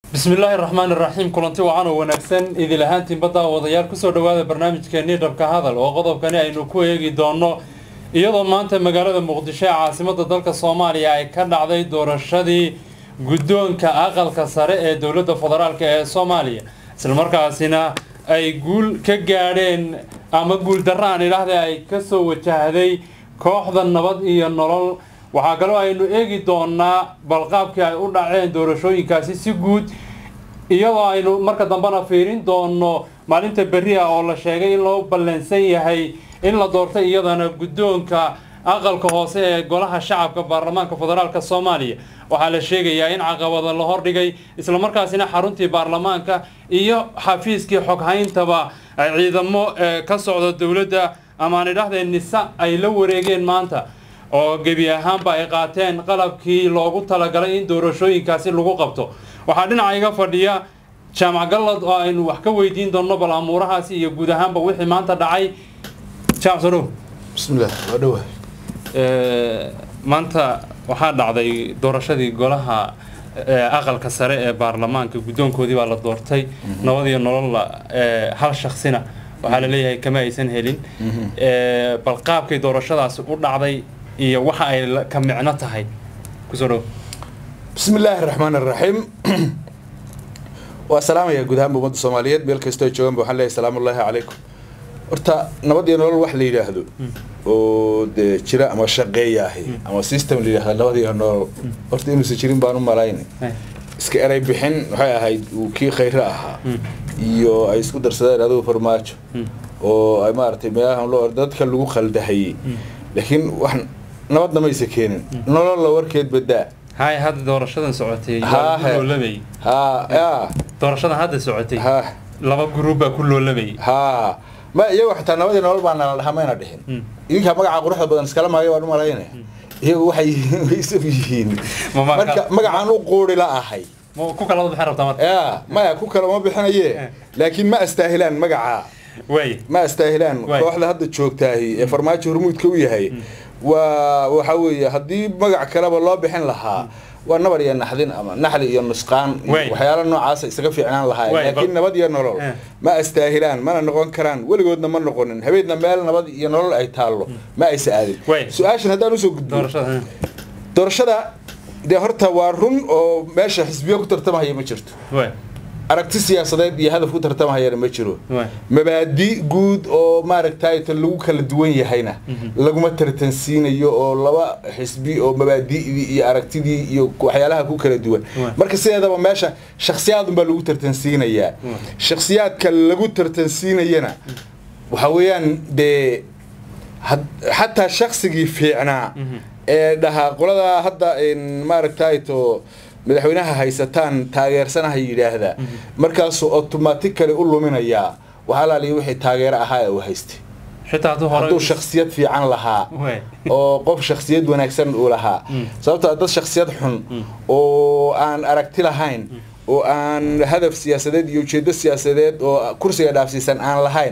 bismillaahi raxmaan iraxiim kulanti wacan oo wanaagsan idil ahaantiin badda wadayaal kusoo dhawaada barnaamijkeenii dhabka hadal oo qodobkani aynu ku eegi doonno iyadoo maanta magaalada muqdisho ee caasimada dalka soomaaliya ay ka dhacday doorashadii guddoonka aqalka sare ee dowladda federaalk ee soomaaliya islamarkaasina ay guul ka gaadheen ama guul darro aan idhaahda ay kasoo wajahday kooxda nabad iyo nolol waxaa kaloo aynu eegi doonaa balqaabkii ay u dhaceen doorashooyinkaasi si guud iyadoo aynu marka dambena fiirin doono maalinta berri ah oo la sheegay in loo ballansan yahay in la doortay iyadana guddoonka aqalka hoose ee golaha shacabka baarlamaanka federaalk soomaaliya waxaa la sheegayaa in caqabada la hordhigay islamarkaasina xaruntii baarlamaanka iyo xafiiskii xoghayntaba ciidamo ka socda dowladda ama aan idhahdeen nisa ay la wareegeen maanta oo gebi ahaanba ay qaateen qalabkii loogu talagalay in doorashooyinkaasi lagu qabto waxaa dhinaca iga fadhiya jaamac gallad oo aynu wax ka weydiin doonno bal amuurahaasi iyo guud ahaanba wixii maanta dhacay jaamac soo dhow bismillah waa dhawa maanta waxaa dhacday doorashadii golaha aqalka sare ee baarlamaanka guddoonkoodii baa la doortay nabad iyo nololla hal shaksina waxaa la leeyahay kama aysan helin bal qaabkay doorashadaasi u dhacday iyo waxa ay ka micno tahay kusoo dhow bismi illaahi raxmaan iraxiim waa salaamaya guud ahaanba ummadda soomaaliyeed meel kastoo jooganba waxaan leeyahay salaamullaahi calaykum horta nabad iyo nolol wax la yidhaahdo oo dee jira ama shaqeeya ahi ama system la yidhahda nabad iyo nolol horta inuusan jirin baan u malaynay iska eray bixin waxay ahayd uu kii khayre ahaa iyo ay isku darsadeen adugu farmaajo oo ay maaragtay meelahan loo dadka lagu khaldahayey laakiin wax nabadna maysa keenin nololla warkeed badaa hay hadda doorashadan socotay loolabay ha ya doorashadan hadda socotay ha laba gruub baa ku loolabayay ha ma iyago xitaa nabadii nolol baa nala dhaha mayna dhihin idinkaa magaca quruxda badan iskala maayo waan u malaynaya iyagu waxay isag yihiin marka magacaan u quuri la ahay ku kala bixin rabtaa marka ya maya ku kale ma bixinaye laakiin ma astaahilaan magaca way ma astaahilaan kooxda hadda joogtaahi ee farmaajo hormuudka u yahay waa waxa weeye haddii magac kaleba loo bixin lahaa waa nabar iyo naxdin ama naxli iyo nusqaan waxyaala noocaasa isaga fiicnaan lahaa laakiin nabad iyo nolol ma astaahilaan mana noqon karaan weligoodna ma noqonin habeedna meel nabad iyo nolol ay taallo ma aysa aadin su-aashan haddaan usoo gudbo doorashada dee horta waa run oo meesha xisbiyo ku tartamahaya ma jirto aragti siyaasadeed iyo hadaf ku tartamahayana ma jiro mabaadi guud oo maaragtay ta lagu kala duwan yahayna laguma tartansiinayo oo laba xisbi oo mabaadi'dii iyo aragtidii iyo waxyaalaha ku kala duwan marka sideedaba meesha shaksiyaad unbaa lagu tartansiinayaa shaksiyaadka lagu tartansiinayana waxa weeyaan dee xataa shaksigii fiicnaa ee dhahaa qoladaa hadda maaragtay to madaxweynaha haysataan taageersanaha yidhaahda markaasuu automatically u luminayaa waxalaaliya wixii taageero ahaa ee uu haystay hadduu shaksiyad fiican lahaa oo qof shaksiyad wanaagsan uu lahaa sababtoo dad shaksiyad xun oo aan aragti lahayn oo aan hadaf siyaasadeed iyo ujeedo siyaasadeed oo kursiga dhaafsiisan aan lahayn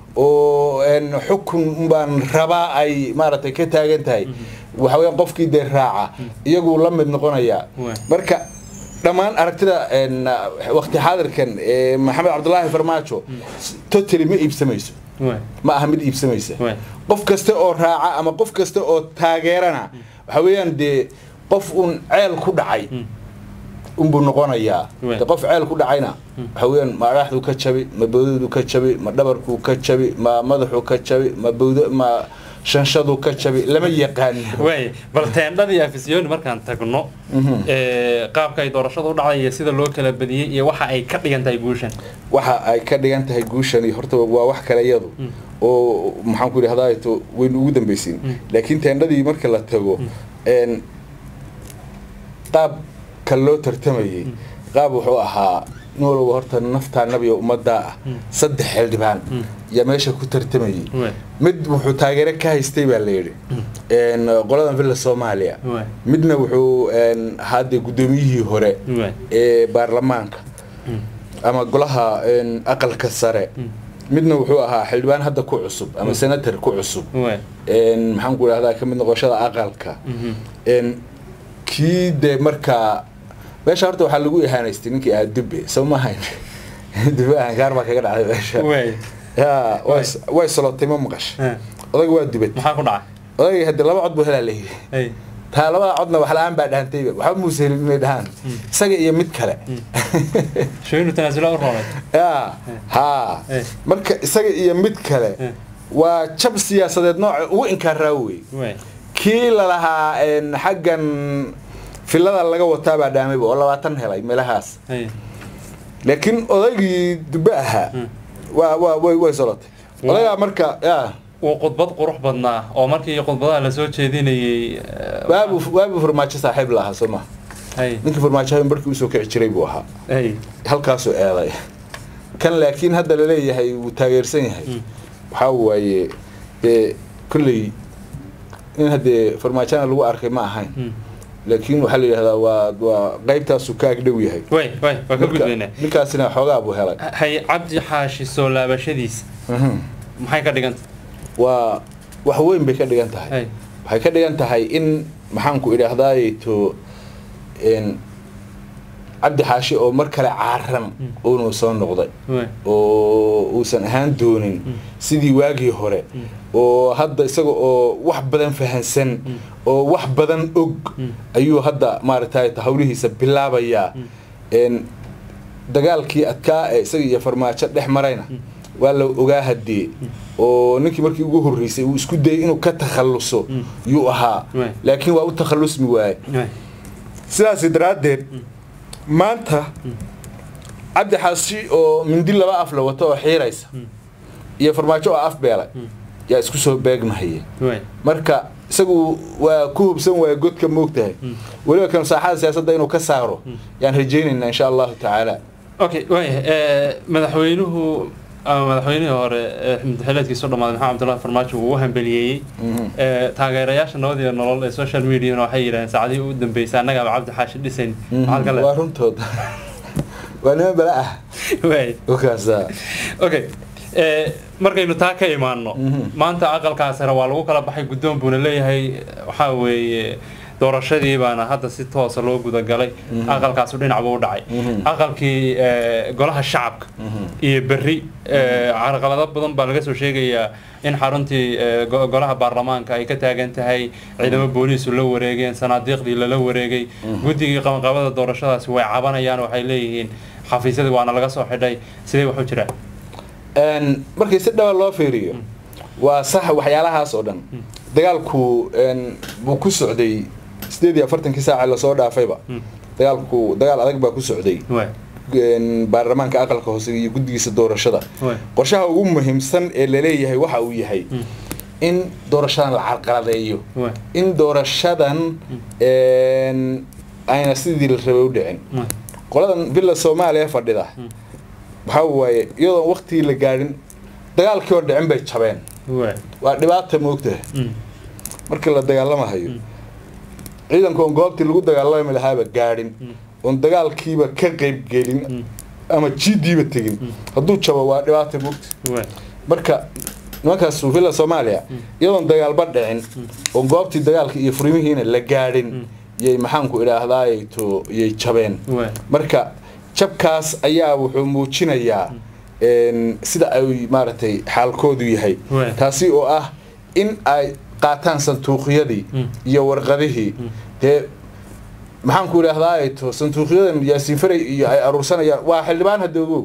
oo xukun baan rabaa ay maaragtay ka taagan tahay waxa weya qofkii dee raaca iyaguu la mid noqonayaa marka dhammaan aragtida wakti xaadirkan maxamed cabdulaahi farmaajo totally ma iibsamayso ma aha mid iibsamaysa qof kasta oo raaca ama qof kasta oo taageerana waxa weeyaan dee qof uun ceel ku dhacay unbuu noqonayaa de qof ceel ku dhacayna waxa weeyaan ma adhaaxduu ka jabi ma bawdadu ka jabi ma dhabarkuu ka jabi ma madaxuu ka jabi ma bawdo ma shanshadu ka jabi lama yaqaan way bal teendhadii afisyooni markaan tagno qaabka ay doorashada u dhacday iyo sida loo kala badiyey iyo waxa ay ka dhigan tahay guushan waxa ay ka dhigan tahay guushani horta waa wax kale iyadu oo maxaan ku idhahdaa to waynu ugu dambaysiin laakiin teendhadii marka la tago qaabka loo tartamayey qaab wuxuu ahaa noolow horta naftaa nabiga ummaddaa ah saddex xildhibaan yaa meesha ku tartamayey mid wuxuu taageero ka haystay baa layidhi qoladan villa soomaaliya midna wuxuu haadee guddoomiyihii hore ee baarlamaanka ama golaha aqalka sare midna wuxuu ahaa xildhibaan hadda ku cusub ama senator ku cusub maxaan ku idhahdaa ka mid noqoshada aqalka kii dee markaa meesha horta waxaa lagu ihaanaystay ninkii ahaa dube soo mahayn dube ahankaar baa kaga dhacday meesha ya way solotay ma maqash odaga waa dubad maxaa ku dhacay odagay hadii laba cod buu helaa leeyahay taa labada codna wax la-aan baa dhahantayba waxba muuse helin inay dhahaan isaga iyo mid kale shaynu tanaasula u roonay ya ha marka isaga iyo mid kale waa jab siyaasadeed nooca ugu inkaaraa wey kii lalahaa xaggan filada laga wataabaa dhaamayba oo labaatan helay meelahaas laakiin odaygii dube ahaa waa waa way way solotay odagaa marka ya wuu khudbad qurux badnaa oo markii khudbadaha lasoo jeedinayey waabu waabu farmaajo saaxiib la ahaa soo ma ninkii farmaajo habeen barkii usoo kici jiray buu ahaa halkaasuu eeday kan laakiin hadda laleeyahay wuu taageersan yahay waxaa waaye dee kolley in haddee farmaajana lagu arkay ma ahayn laakiin waxaa la yidhahdaa waa waa qaybtaasu ka agdhow yahay way way waa ka gudbayna ninkaasina xoogaa buu helay hay cabdi xaashi soo laabashadiisa maxay ka dhiganta waa wax weyn bay ka dhigan tahay waxay ka dhigan tahay in maxaanku idhaahdaayeto cabdi xaashi oo mar kale caaran uunu soo noqday oo uusan ahaan doonin sidii waagii hore oo hadda isaga oo wax badan fahansan oo wax badan og ayuu hadda maaragtay hawlihiisa bilaabayaa dagaalkii adkaa ee isaga iyo farmaajo dhex marayna waa la ogaa haddee oo ninkii markii ugu horreysay uu isku dayay inuu ka takhalluso yuu ahaa laakiin waa u takhallusmi waaye sidaasi daraaddeed maanta cabdi xaashi oo mindi laba af la wato oo xiiraysa iyo farmaajo oo af beelay yaa isku soo beegmahaya marka isagu waa ku hubsan waaya godka moogtahay weliba kan saaxada siyaasadda inuu ka saaro yaan rajaynaynaa insha allahu tacaala okay waaya madaxweynuhu ama madaxweynihii hore madaxileedkiisu dhamaaday maxamed abdullahi farmaajo wuu u hambeliyeeyey taageerayaasha nabad iyo nolol ee social mediana waxay yidhahdeen saacadihii u dambeysay annagaaba cabdi xaashi dhisayn waa runtood waa nima bala ah kaasa okay markaynu taa ka imaano maanta aqalkaas hore waa lagu kala baxay guddoon buuna leeyahay waxaa weeye doorashadii baana hadda si toosa loo gudagalay aqalkaasu dhinacba u dhacay aqalkii golaha shacabka iyo berri carqalado badan baa laga soo sheegayaa in xaruntii golaha baarlamaanka ay ka taagan tahay ciidamo booliisu la wareegeen sanaadiiqdii lala wareegay guddigii qabanqabada doorashadaasi way cabanayaan waxay leeyihiin xafiisyadii waana laga soo xidhay sidee waxu jiraan markii si dhaba loo fiiriyo waa sax waxyaalahaas oo dhan dagaalku buu ku socday sideed iyo afartankii saaca lasoo dhaafayba dagaalku dagaal adag baa ku socday baarlamaanka aqalka hoose iyo guddigiisa doorashada qorshaha ugu muhiimsan ee laleeyahay waxa uu yahay in doorashadan la carqaladeeyo in doorashadan ayna sidii la rabay u dhicin qoladan villa soomaaliya fadhida waxaa waaye iyadoon waktigii la gaadhin dagaalkii oo dhicin bay jabeen waa dhibaata moogtaha markii la dagaalamahayo ciidanku oon goobtii lagu dagaalami lahaaba gaadhin oon dagaalkiiba ka qaybgelin ama jidiiba tegin hadduu jabo waa dhibaata moogta marka nimankaas villa soomaaliya iyadoon dagaalba dhicin oon goobtii dagaalka iyo furimihiina la gaadhin yay maxaanku idhaahdaato yay jabeen marka jabkaas ayaa wuxuu muujinayaa sida ay maaragtay xaalkoodu yahay taasi oo ah in ay qaataan sanduuqyadii iyo warqadihii dee maxaanku idhaahdaato sanduuqyadan yaasiin faray iyo ay aruursanayaan waa xildhibaan hadda ogow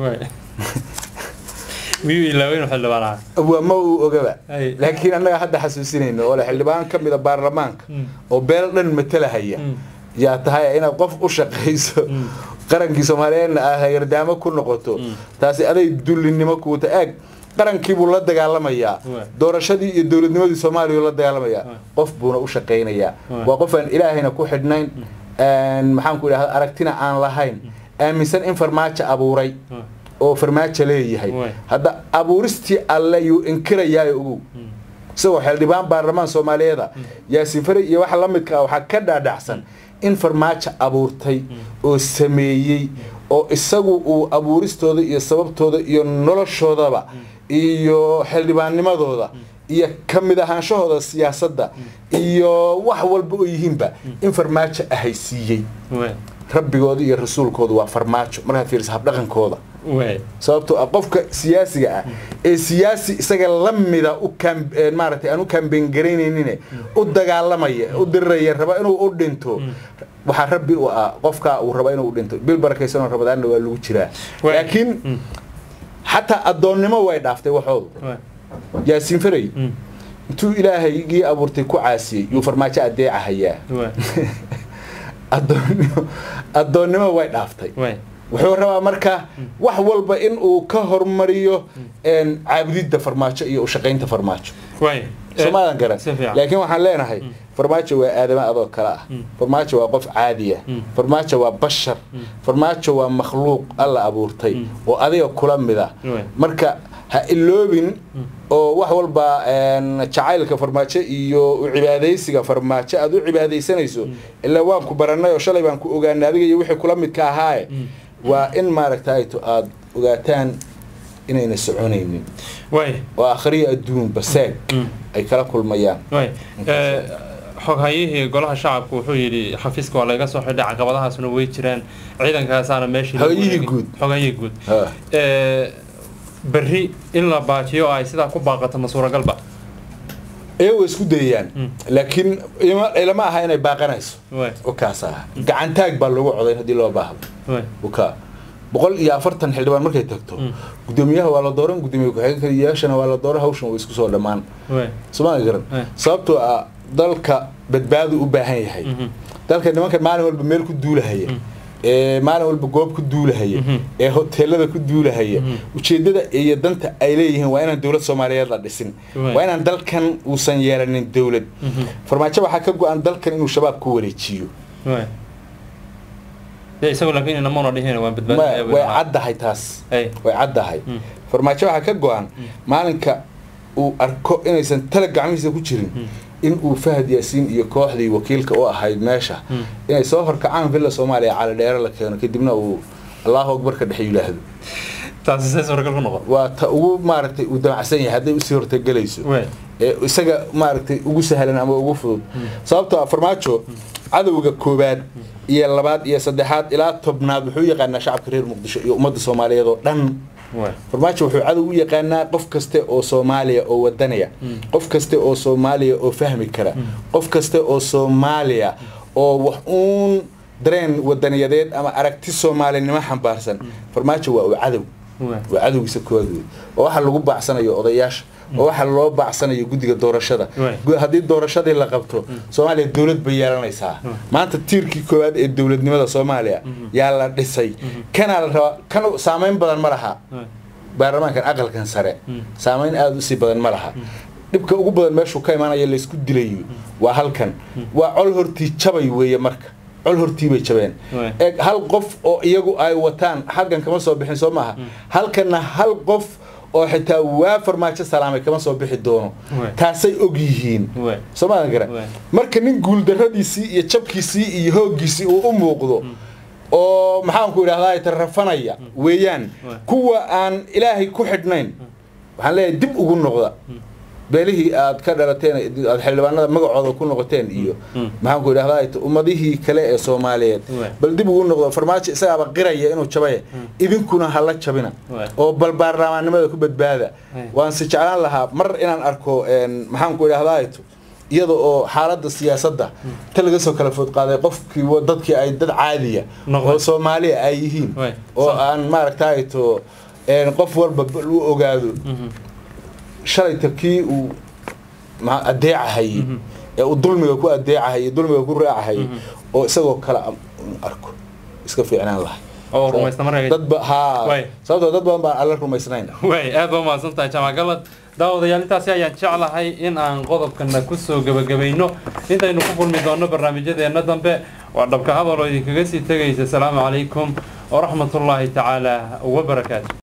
ma uu ogaba laakiin annaga hadda xasuusinayno oo le xildhibaan ka mida baarlamaanka oo beel dhan matalahaya yaa tahay inaad qof u shaqayso qarankii soomaaliyeedna ah hagardaamo ku noqoto taasi aday dullinimo kuwata eeg qarankiibuu la dagaalamayaa doorashadii iyo dowladnimadii soomaaliya la dagaalamayaa qof buuna u shaqaynayaa waa qof aan ilaahayna ku xidhnayn maxaanku idhahda aragtina aan lahayn aaminsan in farmaajo abuuray oo farmaajo leeyahay hadda abuuristii alle yuu inkirayaa ogow isagoo xildhibaan baarlamaan soomaaliyeeda yaasiin faray iyo waxa la midka ah waxaa ka dhaadhacsan in farmaajo abuurtay oo sameeyey oo isagu uu abuuristooda iyo sababtooda iyo noloshoodaba iyo xildhibaannimadooda iyo ka mid ahaanshahooda siyaasadda iyo wax walba oo yihiinba in farmaajo ahaysiiyey rabbigooda iyo rasuulkooda waa farmaajo markaad fiiriso habdhaqankooda way sababtoo ah qofka siyaasiga ah ee siyaasi isaga la mida u kam- ee maaragtay aan u kambeyn garaynaynin u dagaalamaya u diriraya raba inuu u dhinto waxaa rabbi u ah qofka uu raba inuu u dhinto bil barakaysanoo rabadaanna waa lagu jiraa Waay. laakiin Mm. xataa addoonnimo way dhaaftay waxoodu way yaasiin faray Mm. intuu ilaahaygii abuurtay ku caasiyey yuu farmaajo adeeca hayaa way addoonnimo addoonnimo way dhaaftay way wuxuu rabaa marka wax walba in uu ka hormariyo een, caabudidda farmaajo iyo ushaqaynta farmaajo way soomaadan garan si fiican. laakiin waxaan leenahay farmaajo waa aadama adoo kale ah farmaajo waa qof caadiya farmaajo waa bashar farmaajo waa makhluuq alla abuurtay oo adiga kula mida Waay. marka ha iloobin oo wax walba een, jacaylka farmaajo iyo u cibaadaysiga farmaajo aad u cibaadaysanayso ilaa waan ku barannay oo shalay baan ku ogaanay adiga iyo wixii kula midka ahaaye waa in maaragtayto aad ogaataan inayna soconaynin way oo akhriya adduun baseeg Mm. ay kala kulmayaan way xoghayihii golaha shacabku wuxuu yidhi xafiiska waa laga soo xidhay caqabadahaasuna way jiraan ciidankaasaana meeshii lagu Xoghayihii wareegay. guud. xoghayihii guud Ha. Eh, berri in la baajiyo oo ay sidaa ku baaqato ma suuragalba iyagoo isku dayayaan Mm. laakiin ima- ilama aha inay baaqanayso way wakaas ah gacantaag baa lagu codayn haddii loo baahdo way waka boqol iyo afartan xildhibaan markay tagto Mm. gudoomiyaha waa la dooran gudoomiye ku-xigeenkayaashana waa la dooran hawshan way isku soo dhammaan way somaali garan Eh. sababtoo ah dalka badbaadu u baahan yahay Mhm. dalka nimankan maalin walba meel ku duulahaya ee maalin walba goob ku duulahaya Mhm. ee hoteelada ku duulahaya Mhm. ujeedada iyo danta ay leeyihiin waa inaan dowlad soomaaliyeed la dhisin Right. waa inaan dalkan uusan yeelanin dowlad Mhm. farmaajo waxaa ka go-an dalkan inuu shabaab ku wareejiyo way dee isagu laakiin inamana dhihin waan Ma- badbaadinaya way caddahay taas ay way caddahay Mm. farmaajo waxaa ka go-an maalinka uu arko inaysan tala gacmihiisa ku jirin in uu fahad yaasiin iyo kooxdii wakiilka u ahayd meesha Mm. inay soo horkacaan villa soomaaliya cali dheere la keeno kadibna uu allahu akbar ka dhex yidhaahdo taasi see suuragal ku noqon waa ta ugu maaragtay uu damacsan yahay hadday usii hortagelayso way ee isaga maaragtay ugu sahlan ama ugu fudud sababtoo ah farmaajo cadowga koobaad iyo labaad iyo saddexaad ilaa tobnaad wuxuu yaqaanaa shacabka reer muqdisho iyo ummadda soomaaliyeed oo dhan way farmaajo wuxuu cadow u yaqaanaa qof kaste oo soomaaliya oo wadanaya qof kaste oo soomaaliya oo fahmi kara qof kaste oo soomaaliya oo wax uun dareen wadaniyadeed ama aragti soomaalinimo xambaarsan farmaajo waa uu cadow way waa cadowgiisa koowaad wey oo waxa lagu baacsanayo odayaasha oo waxa loo baacsanayo guddiga doorashada Waay. Gu- haddii doorashadii la qabto soomaaliya dowlad bay yeelanaysaa maanta tiirkii koowaad ee dowladnimada soomaaliya yaa la dhisay kanaa la rabaa kan saameyn badan ma laha way baarlamaankan aqalkan sare saameyn aada usii badan ma laha dhibka ugu badan meeshuu ka imaanaya laysku dilayo waa halkan waa col hortii jabay weeye marka col hortii bay jabeen Waay. eeg hal qof oo iyagu ay wataan halkan kama soo bixin soo maaha halkanna hal qof oo xitaa waa farmaajo salaamay kama soo bixi doono Waay. taasay og yihiin Waay. soomaadan garan Waay. marka nin guuldarradiisii iyo jabkiisii iyo hooggiisii uu u muuqdo oo maxaanku idhahdaa tarafanaya weeyaan Waay. kuwa aan ilaahay ku xidhnayn waxaan leeyahay dib ugu noqda beelihii aad ka dhalateen aad xildhibaanada magacooda ku noqoteen iyo Mm. maxaanku idhahdaa ummadihii kale ee soomaaliyeed Waay. bal dib ugu noqdo farmaajo isagaaba qiraya inuu jabaya idinkuna hala jabina Waay. oo bal baarlamaannimada ku badbaada Waay. waan si jeclaan lahaa mar inaan arko een, maxaanku idhahdaa iyada oo xaaladda siyaasadda ta laga soo kala food qaaday qofkii wa- dadkii ay dad caadiya Noqday. oo soomaaliya ay yihiin Waay. oo Sa- aan maaragtayto een, qof walba bal u ogaado Mhm. shalayta kii uu ma- adeecahayey ee uu dulmiga ku adeecahayey dulmiga ku raacahayey oo isagoo kale am- arko iska fiicnaan lahay oo rumaysta markaa dadba haa Waay. sababtoo dad badan baan alla rumaysnayn way aad baa umahadsan tahay jaamac galad daawadayaal intaasi ayaan jeclahay in aan qodobkana kusoo gebagabayno intaynu ku kulmi doonno barnaamijyadeena dambe waa dhabka hadal oo idinkaga sii tegaysa asalaamu calaykum waraxmatullaahi tacaala wabarakaatu